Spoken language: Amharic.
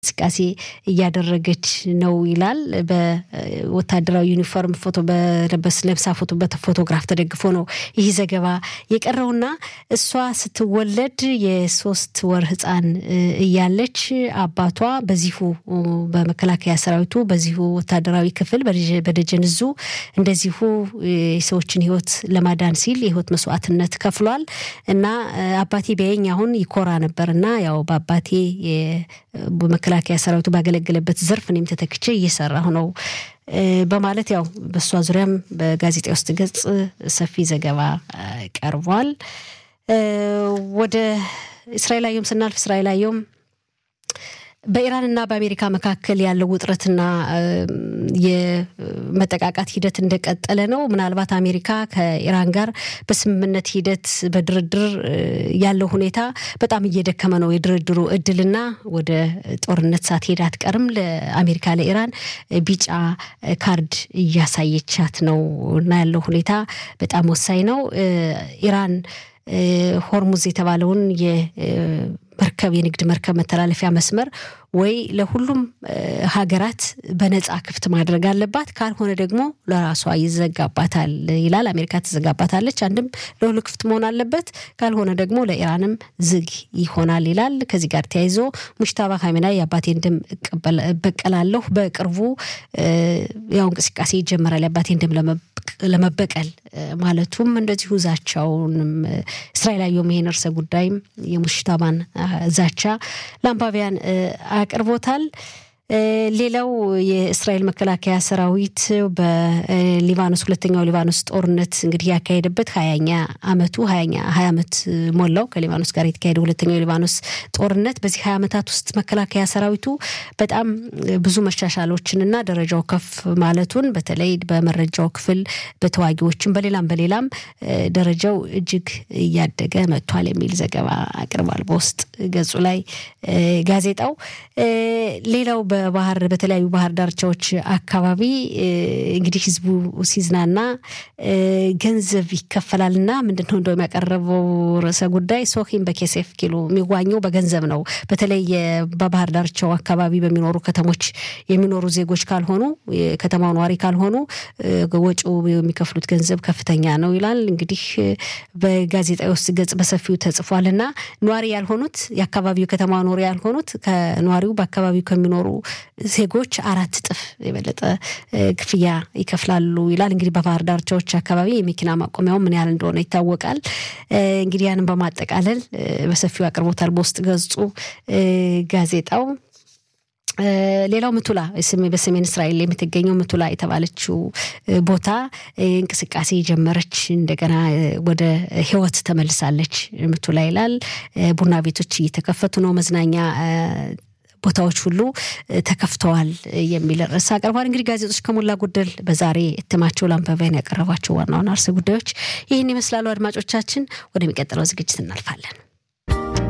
እንቅስቃሴ እያደረገች ነው ይላል። በወታደራዊ ዩኒፎርም ፎቶ በለበስ ለብሳ ፎቶ በፎቶግራፍ ተደግፎ ነው ይህ ዘገባ የቀረውና እሷ ስትወለድ የሶስት ወር ሕፃን እያለች አባቷ በዚሁ በመከላከያ ሰራዊቱ በዚሁ ወታደራዊ ክፍል በደጀን እዙ እንደዚሁ የሰዎችን ሕይወት ለማዳን ሲል የሕይወት መስዋዕትነት ከፍሏል እና አባቴ ቢያየኝ አሁን ይኮራ ነበር እና ያው በአባቴ በመከላከያ ሰራዊቱ ባገለገለበት ዘርፍ እኔም ተተክቼ እየሰራሁ ነው በማለት ያው በእሷ ዙሪያም በጋዜጣ ውስጥ ገጽ ሰፊ ዘገባ ቀርቧል። ወደ እስራኤል አየሁም ስናልፍ እስራኤል አየሁም በኢራንና በአሜሪካ መካከል ያለው ውጥረትና የመጠቃቃት ሂደት እንደቀጠለ ነው። ምናልባት አሜሪካ ከኢራን ጋር በስምምነት ሂደት በድርድር ያለው ሁኔታ በጣም እየደከመ ነው። የድርድሩ እድልና ወደ ጦርነት ሳትሄድ አትቀርም። ለአሜሪካ ለኢራን ቢጫ ካርድ እያሳየቻት ነው እና ያለው ሁኔታ በጣም ወሳኝ ነው። ኢራን ሆርሙዝ የተባለውን መርከብ የንግድ መርከብ መተላለፊያ መስመር ወይ ለሁሉም ሀገራት በነጻ ክፍት ማድረግ አለባት፣ ካልሆነ ደግሞ ለራሷ ይዘጋባታል ይላል። አሜሪካ ትዘጋባታለች። አንድም ለሁሉ ክፍት መሆን አለበት፣ ካልሆነ ደግሞ ለኢራንም ዝግ ይሆናል ይላል። ከዚህ ጋር ተያይዞ ሙሽታባ ካሜናይ የአባቴን ደም እበቀላለሁ፣ በቅርቡ ያው እንቅስቃሴ ይጀመራል የአባቴን ደም ለመበቀል ማለቱም እንደዚሁ ዛቻውንም እስራኤል አየሁም ይሄን እርሰ ጉዳይም የሙሽታባን ዛቻ ለአንባቢያን አቅርቦታል። ሌላው የእስራኤል መከላከያ ሰራዊት በሊባኖስ ሁለተኛው ሊባኖስ ጦርነት እንግዲህ ያካሄደበት ሀያኛ አመቱ ሀያኛ ሀያ አመት ሞላው ከሊባኖስ ጋር የተካሄደ ሁለተኛው የሊባኖስ ጦርነት። በዚህ ሀያ አመታት ውስጥ መከላከያ ሰራዊቱ በጣም ብዙ መሻሻሎችንና ደረጃው ከፍ ማለቱን በተለይ በመረጃው ክፍል በተዋጊዎችም በሌላም በሌላም ደረጃው እጅግ እያደገ መጥቷል የሚል ዘገባ አቅርቧል በውስጥ ገጹ ላይ ጋዜጣው። ሌላው በባህር በተለያዩ ባህር ዳርቻዎች አካባቢ እንግዲህ ህዝቡ ሲዝናና ገንዘብ ይከፈላልና ምንድን ነው እንደውም ያቀረበው ርዕሰ ጉዳይ ሶሂም በኬሴፍ ኪሎ የሚዋኘው በገንዘብ ነው። በተለይ በባህር ዳርቻው አካባቢ በሚኖሩ ከተሞች የሚኖሩ ዜጎች ካልሆኑ የከተማው ነዋሪ ካልሆኑ ወጪው የሚከፍሉት ገንዘብ ከፍተኛ ነው ይላል። እንግዲህ በጋዜጣ ውስጥ ገጽ በሰፊው ተጽፏል እና ነዋሪ ያልሆኑት የአካባቢው ከተማ ኖሪ ያልሆኑት ከነዋሪው በአካባቢው ከሚኖሩ ዜጎች አራት እጥፍ የበለጠ ክፍያ ይከፍላሉ ይላል። እንግዲህ በባህር ዳርቻዎች አካባቢ የመኪና ማቆሚያው ምን ያህል እንደሆነ ይታወቃል። እንግዲህ ያንን በማጠቃለል በሰፊው አቅርቦታል በውስጥ ገጹ ጋዜጣው። ሌላው ምቱላ በሰሜን እስራኤል የምትገኘው ምቱላ የተባለችው ቦታ እንቅስቃሴ ጀመረች። እንደገና ወደ ህይወት ተመልሳለች ምቱላ ይላል። ቡና ቤቶች እየተከፈቱ ነው። መዝናኛ ቦታዎች ሁሉ ተከፍተዋል የሚል ርዕስ አቅርቧል። እንግዲህ ጋዜጦች ከሞላ ጎደል በዛሬ እትማቸው ለአንባቢያን ያቀረቧቸው ዋና ዋና ርዕሰ ጉዳዮች ይህን ይመስላሉ። አድማጮቻችን፣ ወደሚቀጥለው ዝግጅት እናልፋለን።